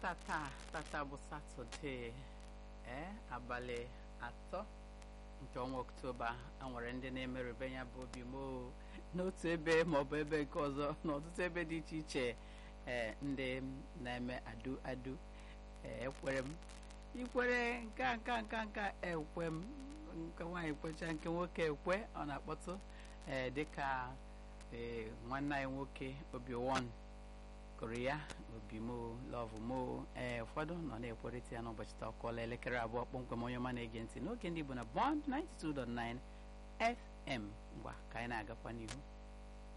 tata tata bụ satọde ee abalị atọ nke ọnwa oktoba a nwere ndị na-emerube ya bụ obi moo n'otu ebe maọbụ ebe nke ọzọ n'ọtụtụ ebe dị iche iche ee ndị na-eme adu adu ee ekwere m ikwere nka nka nka nka ekwe m nke nwaanyị kwecha nke nwoke ekwe ọ na-akpọtụ ee dịka ee nwanne anyị nwoke obi won gụrụ ya obi mo lọvụ mo ee ụfọdụ nọ na-ekwerịta ya n'ụbọchị taa ọkụọla elekere abụọ kpọmkwem onye ọma na-ege ntị n'oge ndị Igbo na Bond 92.9 FM ngwa ka anyị na-agakwa n'ihu